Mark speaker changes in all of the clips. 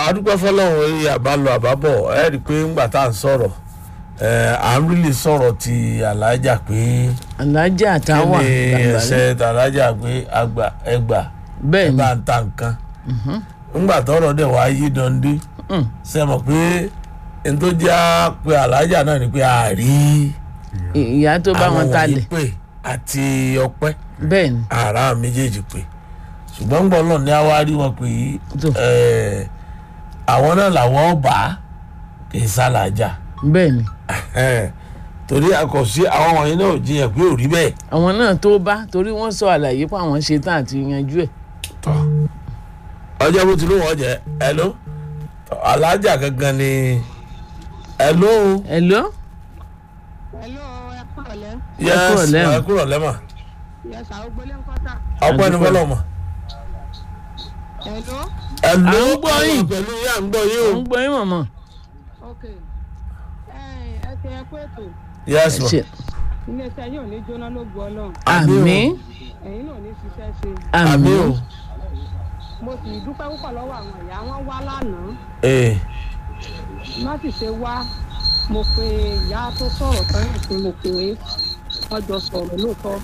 Speaker 1: àdúgbò fọlọ́run orí àbálọ àbábọ̀ ẹ rí i pé ńgbà tá à ń sọ̀rọ̀ ẹ à ń rílì sọ̀rọ̀ ti alájà pé
Speaker 2: alájà
Speaker 1: kí
Speaker 2: táwà
Speaker 1: ni
Speaker 2: Gàmbàrí.
Speaker 1: ẹsẹ̀ tàlájà pé àgbà ẹgbà ẹ
Speaker 2: bẹ́ẹ̀ ni
Speaker 1: bá ń ta nǹkan ńgbà tọrọ dẹ̀ wá yí dande
Speaker 2: Mm.
Speaker 1: ṣe mọ̀ pé n tó jẹ́ pé alájà náà ni pé a rí
Speaker 2: ìyá tó bá wọn
Speaker 1: àwọn wọ̀nyí
Speaker 2: talẹ̀
Speaker 1: pé àti ọpẹ́
Speaker 2: bẹ́ẹ̀ ni
Speaker 1: ara méjèèjì pé ṣùgbọ́n gbọ́n náà ní àwa rí wọn pé
Speaker 2: Tó.
Speaker 1: ẹ̀, àwọn náà làwọn ọba kì í sálàjà
Speaker 2: bẹ́ẹ̀ ni
Speaker 1: torí àkọsí àwọn wọ̀nyí náà ò jiyàn pé ò rí bẹ́ẹ̀.
Speaker 2: àwọn náà tó bá torí wọ́n sọ àlàyé pé àwọn ṣe tán àti yanjú ẹ̀
Speaker 1: tọ́ ọjọ́ bó ti ló wọ́n jẹ́ ẹ̀ló alájà gangan ni ẹ̀ló
Speaker 2: hello
Speaker 3: Hello, ẹ kúrọ̀lẹ́.
Speaker 1: yẹ́s
Speaker 2: kúrọ̀lẹ́ o.
Speaker 1: ẹ kúrọ̀ lẹ́mọ̀
Speaker 3: Yes, àwọn gbélé ń kọ́tà.
Speaker 1: ọpẹ́ ní
Speaker 2: Àdúpẹ́.
Speaker 1: fọlọ́mọ
Speaker 3: Hello,
Speaker 1: ẹ̀ló
Speaker 2: À ń gbọ́ yín.
Speaker 1: pẹ̀lú yín à ń gbọ́ yín
Speaker 2: ò
Speaker 1: o
Speaker 2: ń gbọ́ yín mọ̀mọ́
Speaker 3: ok. Ẹ ẹ ti ẹ kú ètò.
Speaker 1: yẹ́s ma
Speaker 2: ṣe
Speaker 3: Iléeṣẹ́ yóò ní jóná lógun Ọlọ́run.
Speaker 1: Àmín o.
Speaker 2: àmì
Speaker 3: Ẹ̀yin náà ní ṣiṣẹ́ ṣe.
Speaker 1: àmì
Speaker 2: àmì
Speaker 1: o
Speaker 3: Mo sì dúpẹ́ púpọ̀ lọ́wọ́ àwọn ìyá wọn wá lánàá.
Speaker 1: ee
Speaker 3: Má sì ṣe wá. Mo pe ìyá tó sọ̀rọ̀ tán ìsìn mo pè é. Wọ́n jọ sọ̀rọ̀ lóòótọ́.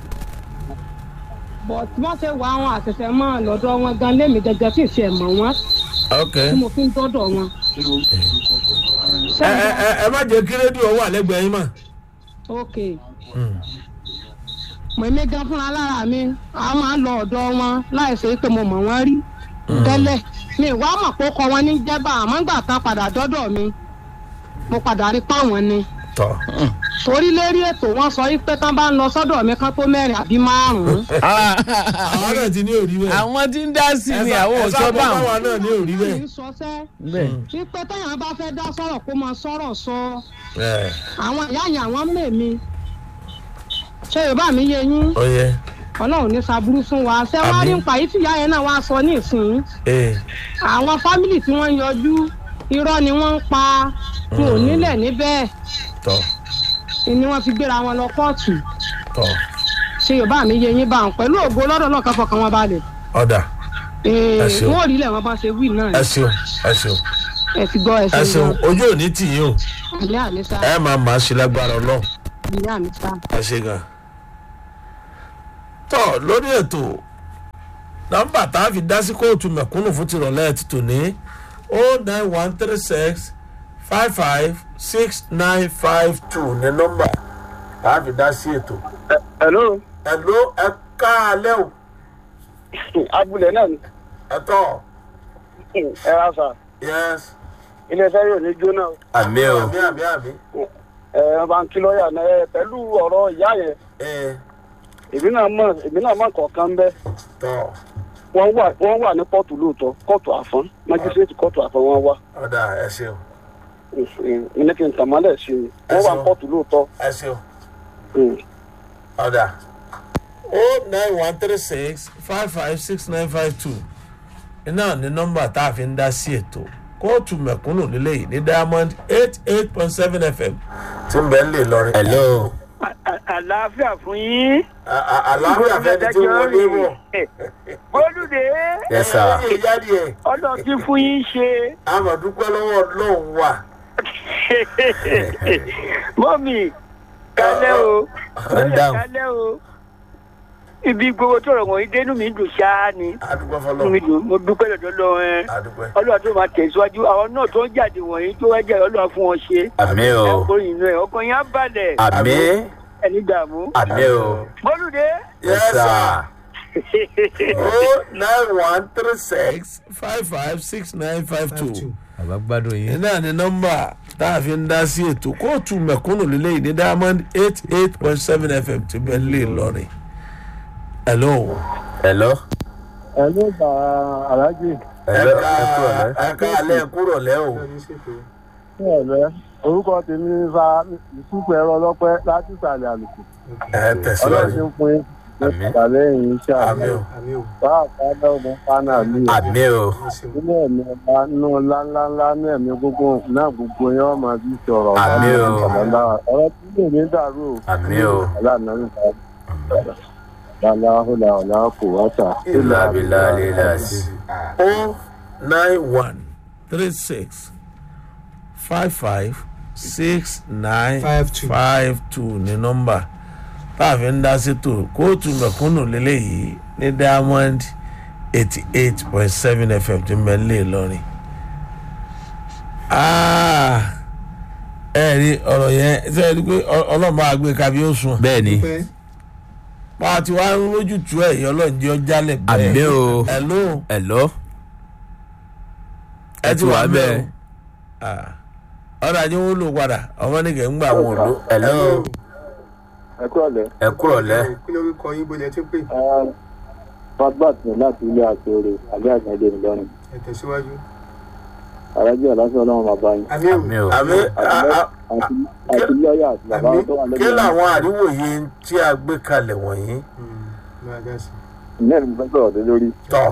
Speaker 3: But wọ́n ṣe wá àwọn àṣẹ̀ṣẹ̀ mọ́ lọ́dọ̀ wọn gan lémi gẹ́gẹ́ tí ì ṣe mọ̀ wọ́n
Speaker 1: ok
Speaker 3: tí mo fi ń dọ́dọ̀ wọn.
Speaker 1: ẹ ẹ ẹ ẹ má jẹ́ kí rédíò wà lẹ́gbẹ̀ẹ́ yín mà
Speaker 3: ok mọ̀mí gan fúnra lára mi a máa ń lọ ọ̀dọ̀ wọn láì ṣe pé mo mọ̀ wọ́n rí tẹ́lẹ̀ mi wá mọ̀ pé ó kọ wọn ní jẹ́bà àmọ́ gbà tán padà dọ́dọ̀ mi mo padà rí páwọn ni
Speaker 1: tọ́
Speaker 3: torí lérí ètò wọn sọ wípé tán bá ń lọ sọ́dọ̀ mi kán tó mẹ́rin àbí márùn-ún
Speaker 1: àwọn náà ti ní òrí bẹ́ẹ̀
Speaker 2: àwọn tí ń dá sí ni àwọn ò
Speaker 1: ẹ
Speaker 2: sọ
Speaker 1: sá
Speaker 2: báwọn
Speaker 1: báwa náà ní òrí
Speaker 3: kì
Speaker 1: bẹ́ẹ̀
Speaker 3: í sọsẹ́
Speaker 2: bẹ́ẹ̀
Speaker 3: wípé téèyàn bá fẹ́ dá sọ̀rọ̀ kó máa sọ̀rọ̀ sọ
Speaker 1: ẹ
Speaker 3: àwọn ìyá yẹn àwọn mèmí ṣé yorùbá mi yé yín
Speaker 1: ó yẹ
Speaker 3: ọlọ́run ní saburú fún wa ṣé wàá rí
Speaker 1: Àmín.
Speaker 3: nípa yìí tí ìyá yẹn náà wá sọ ní ìsìn
Speaker 1: ee
Speaker 3: àwọn fámìlì tí wọ́n ń yọjú irọ́ ni wọ́n ń pa wọn ò nílẹ̀ níbẹ̀
Speaker 1: tọ́
Speaker 3: ni wọ́n fi gbéra wọn lọ kóòtù
Speaker 1: tọ́
Speaker 3: ṣé yorùbá mi yé yín bá wọn pẹ̀lú ògo lọ́dọ̀ náà kan fọkàn wọn balẹ̀
Speaker 1: ọ̀dà
Speaker 3: Ee,
Speaker 1: Ẹ ṣeun.
Speaker 3: wọn ò rí ilẹ̀ wọn bá ṣe wí náà
Speaker 1: ẹ ṣeun ẹ ṣeun
Speaker 3: ẹ ti gbọ́ ẹ
Speaker 1: ẹ
Speaker 3: ṣe
Speaker 1: ṣeun
Speaker 3: gan
Speaker 1: ojú ò ní tì yín o
Speaker 3: ilé àmì sá
Speaker 1: ẹ máa máa ṣe lágbára ọlọ́run
Speaker 3: ilé àmì sá.
Speaker 1: ẹ ṣe gan. tọ́ lórí ètò nọ́mbà tá a fi dá sí kóòtù mẹ̀kúnnù fún tìrọ̀lẹ́ ti tò ní o nine one three six five five six nine five two ní nọ́mbà tá a fi dá sí ètò.
Speaker 4: hello
Speaker 1: ẹ ló ẹ ká alẹ́ o
Speaker 4: abúlé náà ni
Speaker 1: ẹ tọ́
Speaker 4: ẹ ra sà
Speaker 1: yes
Speaker 4: iléeṣẹ́ yóò ní jóná o.
Speaker 1: àmì o àmì àmì àmì
Speaker 4: ẹ ẹ bá ń kí lọ́ọ̀yà náà ẹ pẹ̀lú ọ̀rọ̀ ìyá yẹn
Speaker 1: ẹ
Speaker 4: èmi náà mọ̀ èmi náà mọ̀ kọ̀ọ̀kan bẹ́
Speaker 1: tọ́
Speaker 4: wọ́n wà wọ́n wà ní kóòtù lóòótọ́ kóòtù àfọ́n májísírèètì kóòtù àfọ́n wọn wá
Speaker 1: ọ̀dà ẹ ṣeun
Speaker 4: ní kí n tàn mọ́lẹ̀ sí i wọ́n wà ní kóòtù lóòótọ́
Speaker 1: ẹ ṣeun.
Speaker 4: Mm.
Speaker 1: ọ̀dà o nine one three six five five six nine five two iná ní nọ́mbà tá a fi ń dá sí ètò kóòtù mẹ̀kúnnù nílé yìí ní diamond eight eight point seven fm tí ń bẹ̀ ń lè lọrin. hello.
Speaker 4: àlàáfíà fún yín.
Speaker 1: àlàáfíà fẹ́ni tí wọ́n lé wọ̀.
Speaker 4: bólúdé
Speaker 1: yes sir. ẹ̀yin ìyáàdì ẹ̀
Speaker 4: ọ̀dọ̀ tí fún yín ṣe
Speaker 1: àmọ̀dúpẹ́ lọ́wọ́ ọlọ́run wà.
Speaker 4: mọ́mì kálẹ̀ o
Speaker 1: ń dáhùn.
Speaker 4: kálẹ̀ o ibi gbogbo tó rọ̀ wọ̀nyí dénú mi dùn ṣáá ni
Speaker 1: àdúpẹ́
Speaker 4: Inú mi
Speaker 1: fọlọ́
Speaker 4: dùn mo dúpẹ́ lọ́dọ̀ lọ́wọ́ ẹ
Speaker 1: àdúpẹ́.
Speaker 4: ọlọ́run tó máa tẹ̀síwájú àwọn náà tó ń jáde wọ̀nyí tó wá jẹ́ ọlọ́run fún wọn ṣe
Speaker 5: àmì o
Speaker 4: ẹ̀kọ́rin inú ẹ̀ ọkàn yẹn á balẹ̀
Speaker 5: àmì
Speaker 4: ẹni dààmú.
Speaker 5: àmì o
Speaker 4: bólúdé
Speaker 1: yes
Speaker 5: sir.
Speaker 1: sir. o nine one three six five five six nine five two.
Speaker 5: bàbá gbádùn yín.
Speaker 1: iná ní nọ́mbà tá a fi ń dá sí ètò kóòtù mẹ̀kúnnù lélẹ́yìn ní diamond eight eight point seven fm ti bẹ́ẹ̀ lè lọ́rin. hello.
Speaker 5: hello.
Speaker 4: ẹ ló gba aláàjì
Speaker 5: hello ẹ kúrò lẹ.
Speaker 1: ẹ̀ka alẹ́ kúrò lẹ́ o.
Speaker 4: ní ọ̀lẹ́ orúkọ tèmi ní fa ìsúpọ̀ ẹ̀rọ ọlọ́pẹ́ láti ìsàlẹ̀ àlùkò
Speaker 1: ẹ
Speaker 4: ọlọ́run ti
Speaker 1: tẹ̀síwájú.
Speaker 4: ń pín
Speaker 5: Àmín.
Speaker 4: ìsàlẹ̀ yìí iṣẹ́
Speaker 1: àmì
Speaker 4: àmì
Speaker 1: o.
Speaker 4: bá àpáná ọmọ pánà mi ò
Speaker 5: àmì o
Speaker 4: nínú ẹ̀mí ọba nínú ńláńláńlá ní ẹ̀mí gbogbo náà gbogbo yẹn wọ́n máa fi sọ̀rọ̀
Speaker 5: Àmín o.
Speaker 4: ọ̀rọ̀ tí lè ní dàrú o
Speaker 5: àmì o
Speaker 4: aláàánú nípa láláhùlà ọ̀là kò wáta
Speaker 5: ìlà abilà lílà sí.
Speaker 1: o nine one three six five five six nine
Speaker 6: Five two.
Speaker 1: five two ní nọ́mbà tá a fi ń dá sétò kóòtù mẹ̀kúnnù lélẹ́yìí ní diamond eighty eight point seven fm tí mẹ́lẹ́ lọ́rin. ẹ rí ọ̀rọ̀ yẹn ṣe é rí pé ọ- ọlọ́mọ àgbẹ̀ kábí ó sùn.
Speaker 5: bẹ́ẹ̀ ni
Speaker 6: pẹ́
Speaker 1: pa ti wá ń lójútu ẹ̀ yọ lọ́njẹ́ ọjálẹ̀ bẹ́ẹ̀.
Speaker 5: àmì o
Speaker 1: hello
Speaker 5: ẹ̀lọ́ ẹ ti wà bẹ́ẹ̀
Speaker 1: Ah. ọ̀rọ̀ ajé wọn lò padà ọmọ nìkẹ́ ń gbà wọn lò.
Speaker 5: ẹ̀lọ́
Speaker 4: ẹ kúrò lẹ.
Speaker 5: ẹ kúrọ̀ lẹ́
Speaker 6: kí lórúkọ yín bó lẹ ti ń pè
Speaker 4: fatbat ní láti ilé àtòrè àbí àgbàdo ìlọrin
Speaker 6: ẹ tẹ̀síwájú.
Speaker 4: àrẹ́jọ́ aláṣẹ ọlọ́run bàbá yín
Speaker 6: àmì ò
Speaker 5: àmì o
Speaker 1: àmì
Speaker 4: àti àti lọ́ọ̀yà àti bàbá
Speaker 6: Àmì-
Speaker 4: tó wà
Speaker 1: kí
Speaker 4: lẹ́yìn
Speaker 1: làwọn àríwòye tí a gbé kalẹ̀ wọ̀nyí
Speaker 6: máa dá sí.
Speaker 4: ìyẹn ni mo fẹ́ sọ̀rọ̀ lé lórí.
Speaker 1: tọ̀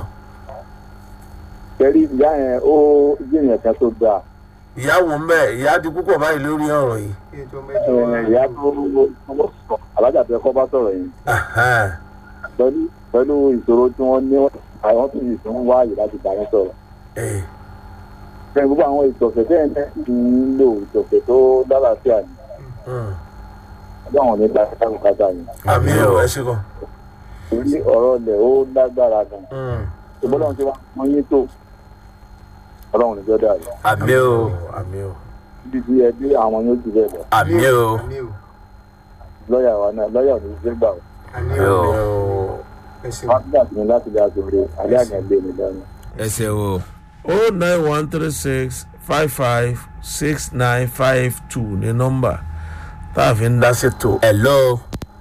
Speaker 4: kẹrí ìyá yẹn ó jìyàn kan tó dáa
Speaker 1: ìyàwó mbẹ ìyá di púpọ̀ báyìí lórí ọ̀rọ̀ yìí.
Speaker 6: kí ètò mẹ́jọ
Speaker 4: Ẹ,
Speaker 6: wá.
Speaker 4: ìyá tó tó sọ alájà tẹ kọ́ bá sọ̀rọ̀ yẹn
Speaker 1: Ahan.
Speaker 4: pẹ̀lú pẹ̀lú ìṣòro tí wọ́n ní àwọn tó yìí tó ń wá àyè láti bá yẹn sọ̀rọ̀.
Speaker 1: Eh,
Speaker 4: bẹ́ẹ̀ gbogbo àwọn ìtọ̀sẹ̀ tẹ́ ẹ̀ ń lò ìtọ̀sẹ̀ tó lálàáfíà ni
Speaker 1: mm.
Speaker 4: ọjọ́ àwọn nípa kákòkátà ni
Speaker 1: àmì ò ẹ ṣe kàn.
Speaker 4: torí ọ̀rọ̀ ilẹ̀ ó lágbára gan
Speaker 1: Mm.
Speaker 4: ṣùgbọ́n lọ́run ti wá wọ́n yín tó ọlọ́run níjọ́ dà lọ
Speaker 5: àmì o
Speaker 1: àmì ò.
Speaker 4: níbi tí ẹ dé àwọn yóò jù bẹ́ẹ̀ lọ
Speaker 5: àmì o
Speaker 6: àmì ò
Speaker 4: lọ́ọ̀yà wa náà lọ́ọ̀yà ò ní í ṣe gbà ó
Speaker 6: àmì
Speaker 5: Àmì
Speaker 6: ò
Speaker 5: ò.
Speaker 1: àmì ò.
Speaker 6: ẹ ṣeun.
Speaker 4: wọ́n ti dà sí mi láti dá sóore àbí àgbẹ̀lẹ̀ mi lọ́rùn.
Speaker 5: ẹsẹ̀ o
Speaker 1: o nine one three six five five six nine five two ní nọ́mbà tá a fi ń dá sétò.
Speaker 5: ẹ̀lọ́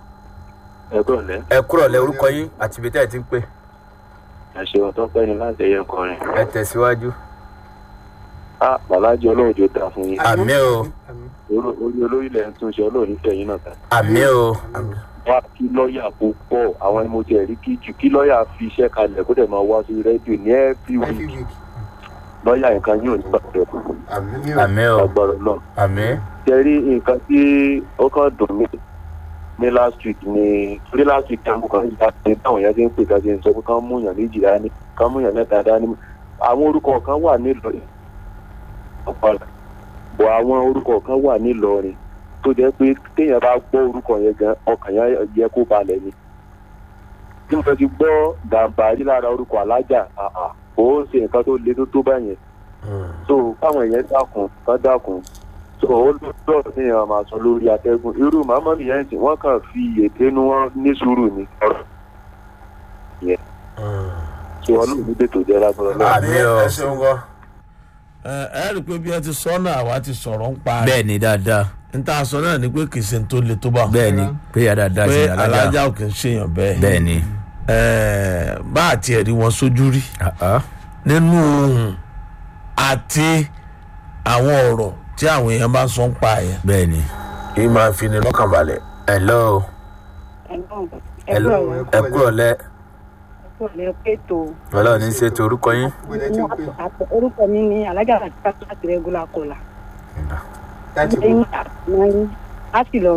Speaker 4: ẹ kúrò lẹ́
Speaker 5: ẹ kúrọ̀ lẹ́ orúkọ yín àti ibi tẹ́ ẹ ti ń pè
Speaker 4: àṣewọ̀n tó pẹ́ ni láti ẹyẹ kọrin.
Speaker 5: ẹ tẹ̀síwájú
Speaker 4: a bàlájì ọlọ́run jò dáa fún yín
Speaker 5: àmì o
Speaker 6: àmì
Speaker 4: orí olórí ilẹ̀ ń túnṣe ọlọ́run nífẹ̀ẹ́ yín náà ta.
Speaker 5: àmì o
Speaker 6: àmì
Speaker 4: wá kí lọ́ọ̀yà kó pọ̀ àwọn ni mo ti ẹ̀rí kí jù kí lọ́ọ̀yà fi iṣẹ́ kalẹ̀ kó dẹ̀ máa wá sí rédíò ní every
Speaker 6: every
Speaker 4: week
Speaker 6: week.
Speaker 4: lọ́ọ̀yà nǹkan yóò ní gbàgbọ́
Speaker 6: àmì ò
Speaker 5: àmì o
Speaker 4: agbára náà.
Speaker 5: àmì
Speaker 4: jẹ́rí nǹkan tí ó kàn dùn mí ní last week ni torí last week táwọn kan yíya ní táwọn yẹn ti ń pè kájí ń sọ pé kán mú yàn méjì dání kán mú yàn mẹ́ta dání àwọn orúkọ kan wà nílọrin ọ̀pọ̀lọpọ̀ bọ̀ àwọn orúkọ kan wà nílọrin tó jẹ́ pé téèyàn bá gbọ́ orúkọ yẹn gan ọkàn yẹn yẹ kó balẹ̀ ni tí mo fẹ́ fi gbọ́ gàmbàrí lára orúkọ alájà àà kò ó ṣe nǹkan tó le tó tó báyẹn so káwọn èèyàn dákun kán dákun so ó lọ́dọ̀ ní ìyẹn máa sọ lórí atẹ́gùn irú màmá mi yẹn sì wọ́n kàn fi ète nu wọn ní sùúrù ní ọ̀rọ̀ yẹn so ọlọ́run ní tètò jẹ́ lágbára náà.
Speaker 1: àmì
Speaker 5: Àmì o.
Speaker 1: ẹ ṣeun gan. ẹ ẹ rí i pé bí ẹ ti sọ náà àwa ti sọ̀rọ̀ ń pa
Speaker 5: bẹ́ẹ̀ ni dáadáa
Speaker 1: n ta sọ náà ni pé kì í ṣe n tó le tó bá.
Speaker 5: bẹ́ẹ̀ ni pé yà dáadáa sí
Speaker 1: pé
Speaker 5: alájà
Speaker 1: alájà ò kì í ṣèyàn bẹ́ẹ̀.
Speaker 5: bẹ́ẹ̀ ni
Speaker 1: Ẹ, bá a tiẹ̀ rí wọn sójú rí
Speaker 5: àá
Speaker 1: nínú ohun àti àwọn ọ̀rọ̀ tí àwọn èèyàn bá sọ ń pa yẹn.
Speaker 5: bẹ́ẹ̀ ni
Speaker 1: èyí máa fi ni lọ́kàn balẹ̀.
Speaker 5: ẹ̀lọ́ ẹ̀lọ́ ẹ kúrọ̀ lẹ́
Speaker 3: ẹ̀kọ́ pẹ̀tọ́
Speaker 5: ọlọ́run ní ṣètò orúkọ yín
Speaker 6: bó lẹ ti ń pè
Speaker 3: orúkọ mi ni alájà àti láti rẹ́gúlà kọlà
Speaker 6: láti bò.
Speaker 3: lẹ́yìn àtìlẹ́yìn láti lọ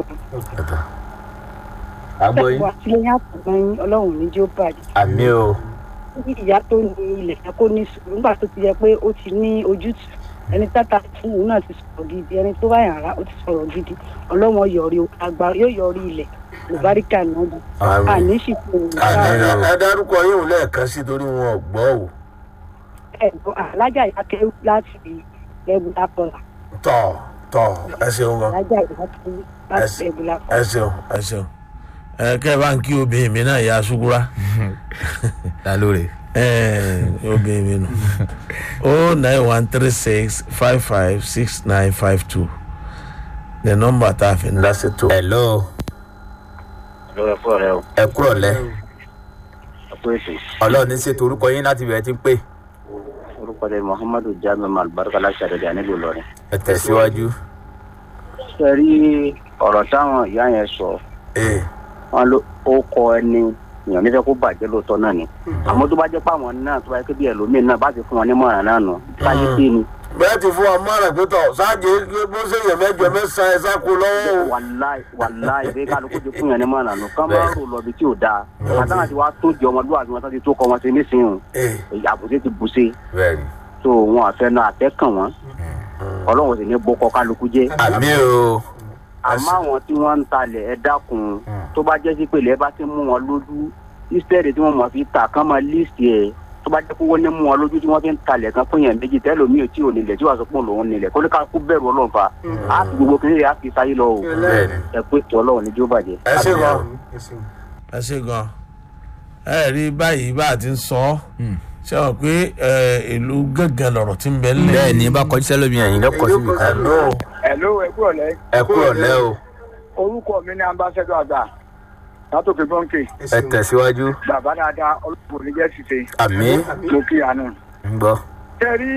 Speaker 5: àgbọ̀ yín
Speaker 3: wà sílẹ̀yìn àtìlẹ́yìn ọlọ́run ní jí ó bàjẹ́
Speaker 5: àmì o
Speaker 3: kí ìyá tó ní ilẹ̀ yẹn kó ní sùúrù nígbà tó ti yẹ pé ó ti ní ojútùú ẹni tata fún òun náà ti sọ̀rọ̀ gidi ẹni tó bá yàrá ó ti sọ̀rọ̀ gidi ọlọ́wọ́n yọrí agbára yóò yọrí ilẹ̀ lùbáríkà náà jù
Speaker 1: Àmín.
Speaker 3: àní sì fún òun
Speaker 1: àmì
Speaker 3: sáà
Speaker 1: ẹ dárúkọ yín ò lẹ́ẹ̀kan sí torí wọn ò gbọ́ ò.
Speaker 3: ẹ̀gbọ́n alájà ìyá kẹ́rù láti rẹ́gúlà kọlà
Speaker 1: tọ̀ tọ̀ ẹ ṣeun gan.
Speaker 3: alájà ìyá kẹ́rù láti rẹ́gúlà kọlà.
Speaker 1: ẹ ṣeun ẹ ṣeun. ẹ kẹ́ ẹ bá ń kí obìnrin mi náà yá ṣúkúrá.
Speaker 5: ta lóore
Speaker 1: ẹ obìnrin mi nù. o nine one three six five five six nine five two ní nọ́mbà tá a fi ń dá sí tó.
Speaker 5: ẹ̀lọ́
Speaker 4: lọ́wọ́ ẹ̀fọ́ rẹ o
Speaker 5: ẹ kúrọ̀ lẹ́
Speaker 4: ẹ̀kọ́ ètò
Speaker 5: ọlọ́run ní ṣètò orúkọ yín láti bẹ̀rẹ̀ tí ń pè
Speaker 4: orúkọ rẹ muhammadu jamiu malbarika láti àdéhùn nílùú ìlọrin.
Speaker 5: ẹ tẹ̀síwájú
Speaker 4: ṣe rí ọ̀rọ̀ táwọn ìyá yẹn sọ
Speaker 1: ee
Speaker 4: wọn ló ó kọ ẹni èèyàn nífẹ̀ẹ́ kó bàjẹ́ lóòótọ́ náà ni àmọ́ tó bá jẹ́ pé àwọn náà tó bá yẹ kó bí ẹlòmíín náà bá ti fún wọn ní mọ̀ràn náà nù káyé pé ni
Speaker 1: bẹ́ẹ̀ ti fún wa mọ́ra pé tọ̀ sáàjì bó ṣe yẹ mẹ́jọ mẹ́sàn-án ẹ̀ sáko lọ́wọ́ o.
Speaker 4: wàláì wàláì bẹ́ẹ̀ kálukú ti fún yẹn ní mọ̀ràn nù kán máa rò lọ bí tí ò dáa àtàwọn àti wàá tó di ọmọlúwàbí wọn tó ti tó kọ wọn sí nísìnyìí
Speaker 1: ee
Speaker 4: èyí àbùsí ti bùsí
Speaker 5: bẹ́ẹ̀ ni
Speaker 7: tó wọn àfẹnú àtẹkàn wọn ọlọ́run sì ní bọ́kọ kálukú jẹ́
Speaker 5: àmì o
Speaker 7: àmọ́ àwọn tí wọ́n ń talẹ̀ ẹ dákun tó bá jẹ́ sí pé ilẹ̀ bá ti mú wọn lójú ìsítẹ́ẹ̀dì tí wọ́n mọ̀ fi tà kán máa líìsì ẹ̀ tó bá jẹ́ pé wọ́n ní mú wọn lójú tí wọ́n fi ń talẹ̀ kan fún yẹn méjì tẹ́lómi ò tí ò nílẹ̀ tí wàá sọ pé òun nílẹ̀ kó ní ká kú bẹ̀rù ọlọ́run fa á fi gbogbo kiri á fi sáyé lọ o
Speaker 5: bẹ́ẹ̀ni
Speaker 7: ẹ pé tó ọlọ́run ní jó bàjẹ́.
Speaker 1: ẹ ṣe gan
Speaker 6: ẹ ṣeun.
Speaker 1: ẹ ṣe gan ẹ rí báyìí bá a ti ń sọ ṣe wọn pé ẹ, ìlú gángan lọ̀rọ̀ tí ń bẹ nílẹ̀
Speaker 5: bẹ́ẹ̀ni bá kọjú sẹ́lómi ẹ̀yìn lọ́kọ̀ síbi kan
Speaker 1: Hello.
Speaker 8: Hello, ẹ kú ọ̀lẹ́.
Speaker 5: ẹ kú ọ̀lẹ́ o
Speaker 8: Orúkọ mi ní ambassador àgbà. Látòkè Bọ́ǹkì.
Speaker 6: ẹ
Speaker 5: ẹ
Speaker 6: ṣeun.
Speaker 5: tẹ̀síwájú
Speaker 8: Bàbá dáadáa ọlọ́pàá oníjẹ́ ṣiṣẹ́.
Speaker 5: àmì
Speaker 8: Mo kí àánú.
Speaker 5: ń gbọ́
Speaker 8: Tẹ́rí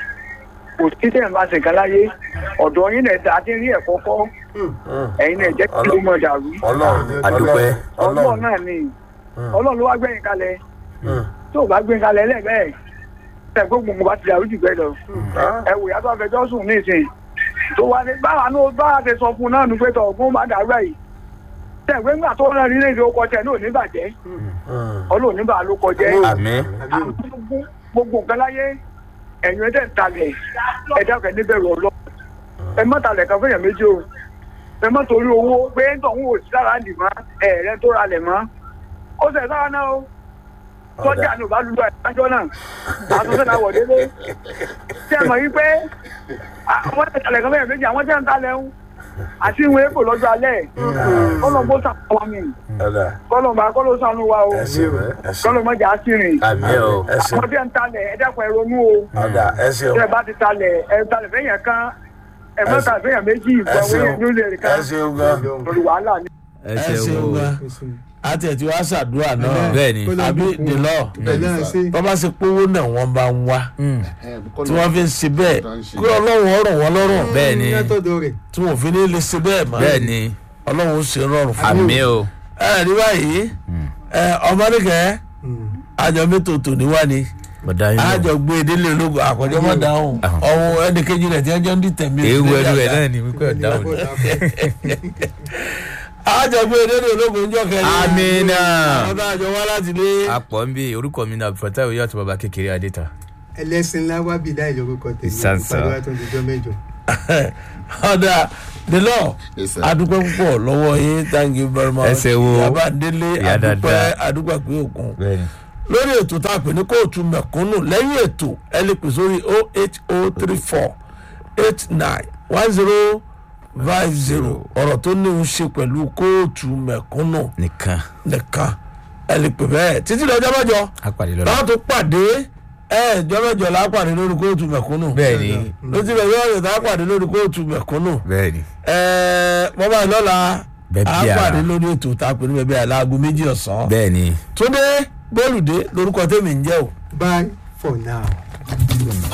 Speaker 8: kò sí tẹ̀ ń bá ṣe nǹkan láyé. Ọ̀dọ̀ yín náà ta ti rí ẹ̀kọ́ kọ́. Ẹ̀yin náà jẹ́ kí ló mọ̀ dàrú.
Speaker 1: ọlọ́run
Speaker 5: àdúpẹ́
Speaker 8: Ọlọ́run náà ni. Ọlọ́run ló wá gbẹ̀yìn kalẹ̀. Tó o bá gbẹ̀yìn kalẹ̀ lẹ́gbẹ̀ẹ́. Ẹ̀ gbogbo mo bá ti dàrú jù bẹ́ẹ̀ lọ. Ẹ wò yàtọ̀ afẹjọ́ sùn ní ìsìn. Tó wá ní báwa náà bá a ti sọ fún un náà nu pé tọ̀ ọ̀gbọ́n máa dàrú ẹ̀ yìí. Tẹ̀gbẹ́ ńgbà tó rán ní ilé ìdókọ̀ tẹ̀ náà ò ní bàjẹ́. Ọlọ́run ní bàá ló kọjẹ́
Speaker 5: àmì
Speaker 6: àbí o.
Speaker 8: gbogbo nǹkan láyé ẹ̀yin ẹ̀dẹ̀ ń talẹ̀ ẹ̀dá ọ̀kẹ́ níbẹ̀rù ọlọ́ ẹ má talẹ̀ kan fẹ́yàn méjì o ẹ má torí owó pé ń tọ̀hún ò sí lára nì mọ́ ẹ̀rẹ́ tó ra lẹ̀ mọ́ ó sẹ̀ sára náà o sọ́jà ni ò bá lulú àjọ náà àtúnṣe náà wọ̀ délé tí ẹ mọ̀ yí pé àwọn ẹ̀ talẹ̀ kan fẹ́yàn méjì àwọn tẹ́ ń talẹ̀ ń àti ìwé èpò lọ́jọ́ alẹ́ kọ́lọ́mbó sàkọ́ mi
Speaker 1: ọ̀dà
Speaker 8: kọ́lọ́mbà kọ́lọ́ sànú wa o
Speaker 1: ẹ ṣeun ẹ ṣeun
Speaker 8: kọ́lọ́mọjà á sì rìn
Speaker 5: àmì o
Speaker 1: ẹ ṣeun
Speaker 8: àwọn tí ń talẹ̀ ẹ dákun ẹ ronú o
Speaker 1: ọ̀dà ẹ ṣeun
Speaker 8: tẹ bá ti talẹ̀ ẹ talẹ̀ fẹ́yàn kan ẹ má talẹ̀ fẹ́yàn méjì
Speaker 1: ẹ
Speaker 8: ìfọ̀
Speaker 1: ṣeun
Speaker 8: wẹ́yìn ní olè
Speaker 1: ẹ
Speaker 8: kan
Speaker 1: ṣeun gan
Speaker 8: lórí wàhálà ni.
Speaker 5: ẹ
Speaker 1: ẹ ṣeun
Speaker 5: ṣeun o
Speaker 1: gan
Speaker 6: ẹ ṣeun.
Speaker 1: àti ẹ̀ tí wàá ṣàdúrà náà
Speaker 5: bẹ́ẹ̀ni
Speaker 1: àbí dèlọ́
Speaker 6: ẹ náà ṣe.
Speaker 1: bọ́ bá ṣe pówó náà wọ́n bá ń wá tí wọ́n fi ń ṣe bẹ́ẹ̀ kí ọlọ́run ọ̀rọ̀ wọn lọ́rùn
Speaker 5: bẹ́ẹ̀ni
Speaker 6: látọ̀dọ̀ rẹ̀.
Speaker 1: tí wọn ò fi ní lè ṣe bẹ́ẹ̀ mọ́
Speaker 5: bẹ́ẹ̀ni
Speaker 1: ọlọ́run ó ṣe rọrùn fún
Speaker 5: àmì o
Speaker 1: ẹ rí báyìí ẹ ọmọdékẹ́ àjọ mẹ́tò tòní wá ni
Speaker 5: bọ̀dá yín
Speaker 1: àjọ
Speaker 5: lọ
Speaker 1: gbé délé ológun àkọjọ má dáhùn
Speaker 5: Ahùn.
Speaker 1: ọ̀hún ẹnìkejì rẹ̀ tí wọ́n jọ ń dìtẹ̀ mí.
Speaker 5: ewu ẹnu ẹ náà ni wípé ọ̀dà òní.
Speaker 1: àjọ gbé délé ológun ń jọ kẹrin.
Speaker 5: Amina.
Speaker 1: àwọn tá a jọ wá láti lé.
Speaker 5: apọ̀ ń bí orúkọ mi náà abdulfatah oyè àti bàbá kékeré adéta.
Speaker 6: ẹlẹ́sìn ńlá wá bí dáì lórúkọ tèmi.
Speaker 5: Ìsánsá.
Speaker 6: ìpàdé wa tó ń dijọ́ mẹ́jọ.
Speaker 1: ọ̀dà délọ̀
Speaker 9: Yes, sir.
Speaker 1: adúpẹ́ púpọ̀ lọ́wọ́ yín thank you very much.
Speaker 5: Ẹ ṣé wo.
Speaker 1: yaba délé
Speaker 5: Ìyá
Speaker 1: adúpẹ́
Speaker 5: dáadáa.
Speaker 1: adúpẹ́ pé òkun.
Speaker 5: bẹ́ẹ̀ni
Speaker 1: lórí ètò tá a pè ní kóòtù mẹ̀kúnnù lẹ́yìn ètò ẹ lè pè sórí oh eight oh three four eight nine one zero five zero ọ̀rọ̀ tó ní í ṣe pẹ̀lú kóòtù mẹ̀kúnnù
Speaker 5: nìkan
Speaker 1: nìkan ẹ lè pè bẹ́ẹ̀ títí lọ́jọ́ mẹ́jọ
Speaker 5: á pàdé lọ́la.
Speaker 1: láwọn tó pàdé ẹ ẹjọ́ mẹ́jọ la pàdé lórí kóòtù mẹ̀kúnnù
Speaker 5: bẹ́ẹ̀ni
Speaker 1: lójú bẹ̀ yọ̀ ọ̀rẹ́ tá a pàdé lórí kóòtù mẹ̀kúnnù
Speaker 5: bẹ́ẹ̀ni
Speaker 1: ẹ bọ́bá ìlọ́la
Speaker 5: Bẹ́ẹ̀
Speaker 1: a
Speaker 5: bí ara.
Speaker 1: pàdé lórí ètò tá a pè ní bẹ́ẹ̀ bí i aago méjì ọ̀sán
Speaker 5: bẹ́ẹ̀ni.
Speaker 1: túndé bólúdé lórúkọ tèmi ń jẹ́ o.
Speaker 6: bye for now.